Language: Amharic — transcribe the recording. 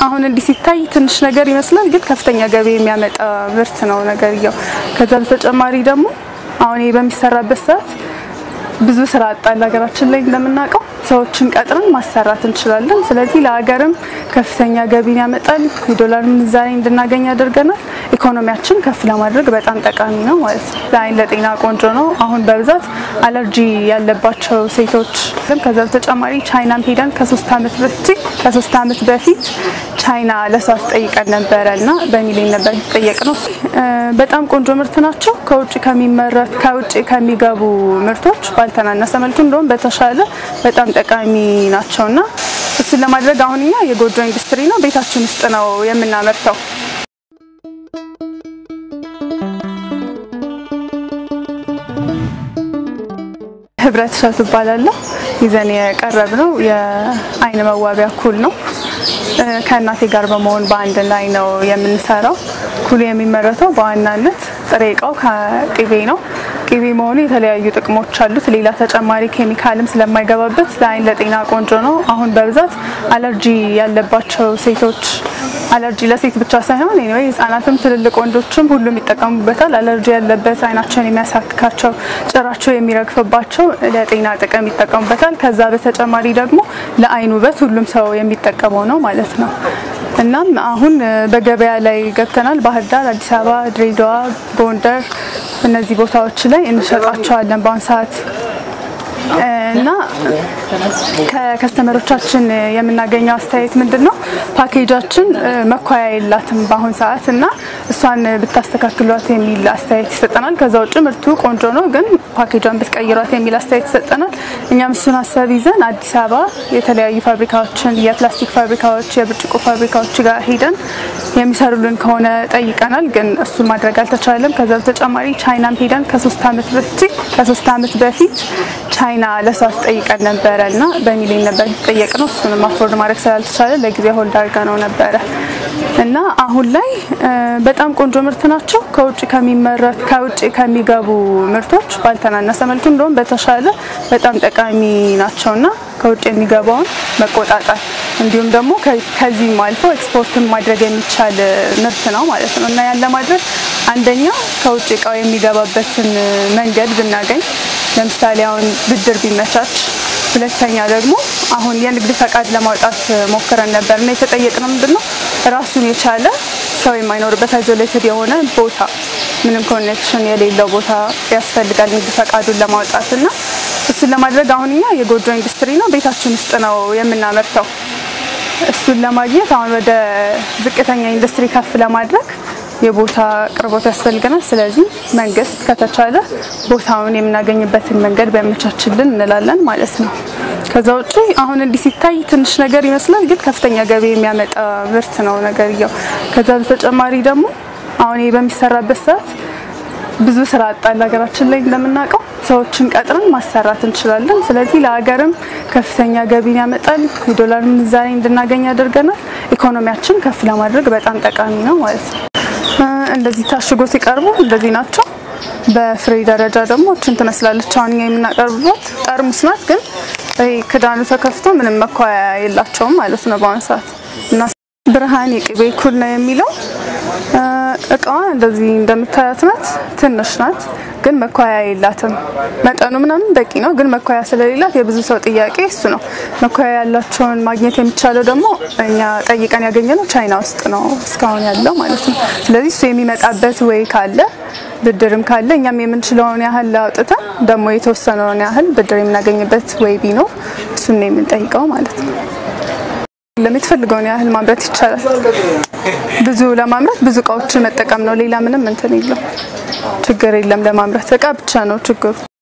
አሁን እንዲህ ሲታይ ትንሽ ነገር ይመስላል፣ ግን ከፍተኛ ገቢ የሚያመጣ ምርት ነው ነገርየው። ከዛ በተጨማሪ ደግሞ አሁን ይሄ በሚሰራበት ሰዓት ብዙ ስራ አጣል ሀገራችን ላይ እንደምናውቀው ሰዎችን ቀጥረን ማሰራት እንችላለን። ስለዚህ ለሀገርም ከፍተኛ ገቢን ያመጣል፣ የዶላር ምንዛሬ እንድናገኝ ያደርገናል። ኢኮኖሚያችን ከፍ ለማድረግ በጣም ጠቃሚ ነው ማለት ነው። ለአይን ለጤና ቆንጆ ነው። አሁን በብዛት አለርጂ ያለባቸው ሴቶች ከዛ በተጨማሪ ቻይናም ሄደን ከሶስት ዓመት በፊት ከሶስት ዓመት በፊት ቻይና ለሰው አስጠይቀን ነበረ እና በሚሊዮን ነበር የተጠየቅ ነው። በጣም ቆንጆ ምርት ናቸው። ከውጭ ከሚመረት ከውጭ ከሚገቡ ምርቶች ባልተናነሰ መልኩ እንደውም በተሻለ በጣም ጠቃሚ ናቸው እና እሱን ለማድረግ አሁን እኛ የጎጆ ኢንዱስትሪ ነው ቤታችን ውስጥ ነው የምናመርተው። ህብረት እሸቱ እባላለሁ። ይዘን የቀረብ ነው የአይን መዋቢያ ኩል ነው። ከእናቴ ጋር በመሆን በአንድ ላይ ነው የምንሰራው። ኩሉ የሚመረተው በዋናነት ጥሬ እቃው ከቅቤ ነው። ቅቤ መሆኑ የተለያዩ ጥቅሞች አሉት። ሌላ ተጨማሪ ኬሚካልም ስለማይገባበት ለአይን ለጤና ቆንጆ ነው። አሁን በብዛት አለርጂ ያለባቸው ሴቶች አለርጂ ለሴት ብቻ ሳይሆን ኤኒዌይ ህጻናትም ትልልቅ ወንዶችም ሁሉም ይጠቀሙበታል። አለርጂ ያለበት አይናቸውን የሚያሳክካቸው ጭራቸው የሚረግፍባቸው ለጤና ጥቅም ይጠቀሙበታል። ከዛ በተጨማሪ ደግሞ ለአይን ውበት ሁሉም ሰው የሚጠቀመው ነው ማለት ነው። እናም አሁን በገበያ ላይ ገብተናል። ባህር ዳር፣ አዲስ አበባ፣ ድሬዳዋ፣ ጎንደር እነዚህ ቦታዎች ላይ እንሸጣቸዋለን በአሁን ሰዓት እና ከከስተመሮቻችን የምናገኘው አስተያየት ምንድን ነው? ፓኬጃችን መኳያ የላትም በአሁን ሰዓት እና እሷን ብታስተካክሏት የሚል አስተያየት ይሰጠናል። ከዛ ውጭ ምርቱ ቆንጆ ነው፣ ግን ፓኬጇን ብትቀይሯት የሚል አስተያየት ይሰጠናል። እኛም እሱን ሀሳብ ይዘን አዲስ አበባ የተለያዩ ፋብሪካዎችን የፕላስቲክ ፋብሪካዎች፣ የብርጭቆ ፋብሪካዎች ጋር ሄደን የሚሰሩልን ከሆነ ጠይቀናል፣ ግን እሱን ማድረግ አልተቻለም። ከዛ በተጨማሪ ቻይናም ሄደን ከሶስት ዓመት በፊት ከሶስት ዓመት በፊት ቻይና ለሰው አስጠይቀን ነበረ እና በሚሊዮን ነበር የተጠየቅ ነው። እሱንም አፎርድ ማድረግ ስላልተቻለ ለጊዜ ሆልድ አድርጋ ነው ነበረ እና አሁን ላይ በጣም ቆንጆ ምርት ናቸው። ከውጭ ከሚመረት ከውጭ ከሚገቡ ምርቶች ባልተናነሰ መልኩ እንደውም በተሻለ በጣም ጠቃሚ ናቸው እና ከውጭ የሚገባውን መቆጣጠር እንዲሁም ደግሞ ከዚህም አልፎ ኤክስፖርትን ማድረግ የሚቻል ምርት ነው ማለት ነው እና ያን ለማድረግ አንደኛ ከውጭ እቃው የሚገባበትን መንገድ ብናገኝ ለምሳሌ አሁን ብድር ቢመቻች፣ ሁለተኛ ደግሞ አሁን የንግድ ፈቃድ ለማውጣት ሞክረን ነበር እና የተጠየቅነው ምንድን ነው ራሱን የቻለ ሰው የማይኖርበት አይዞሌትድ የሆነ ቦታ ምንም ኮኔክሽን የሌለው ቦታ ያስፈልጋል ንግድ ፈቃዱን ለማውጣት እና እሱን ለማድረግ አሁን እኛ የጎጆ ኢንዱስትሪ ነው ቤታችን ውስጥ ነው የምናመርተው። እሱን ለማግኘት አሁን ወደ ዝቅተኛ ኢንዱስትሪ ከፍ ለማድረግ የቦታ ቅርቦት ያስፈልገናል። ስለዚህ መንግስት ከተቻለ ቦታውን የምናገኝበትን መንገድ ቢያመቻችልን እንላለን ማለት ነው። ከዛ ውጪ አሁን እንዲህ ሲታይ ትንሽ ነገር ይመስላል፣ ግን ከፍተኛ ገቢ የሚያመጣ ምርት ነው ነገርየው። ከዛ በተጨማሪ ደግሞ አሁን ይሄ በሚሰራበት ሰዓት ብዙ ስራ አጣል ሀገራችን ላይ እንደምናውቀው ሰዎችን ቀጥረን ማሰራት እንችላለን። ስለዚህ ለሀገርም ከፍተኛ ገቢን ያመጣል፣ የዶላር ምንዛሬ እንድናገኝ ያደርገናል። ኢኮኖሚያችን ከፍ ለማድረግ በጣም ጠቃሚ ነው ማለት ነው። እንደዚህ ታሽጎ ሲቀርቡ እንደዚህ ናቸው። በፍሬ ደረጃ ደግሞ እችን ትመስላለች። አሁን እኛ የምናቀርብበት ጠርሙስ ናት፣ ግን ክዳኑ ተከፍቶ ምንም መኳያ የላቸውም ማለት ነው በአሁኑ ሰዓት እና ብርሃን የቅቤ ኩል ነው የሚለው እቃዋ እንደዚህ እንደምታያት ናት። ትንሽ ናት፣ ግን መኳያ የላትም። መጠኑ ምናምን በቂ ነው፣ ግን መኳያ ስለሌላት የብዙ ሰው ጥያቄ እሱ ነው። መኳያ ያላቸውን ማግኘት የሚቻለው ደግሞ እኛ ጠይቀን ያገኘነው ቻይና ውስጥ ነው እስካሁን ያለው ማለት ነው። ስለዚህ እሱ የሚመጣበት ወይ ካለ ብድርም ካለ እኛም የምንችለውን ያህል አውጥተን ደግሞ የተወሰነውን ያህል ብድር የምናገኝበት ወይ ቢኖር እሱን ነው የምንጠይቀው ማለት ነው። ለምትፈልገውን ያህል ማምረት ይቻላል። ብዙ ለማምረት ብዙ እቃዎችን መጠቀም ነው። ሌላ ምንም እንትን የለም፣ ችግር የለም። ለማምረት እቃ ብቻ ነው ችግሩ።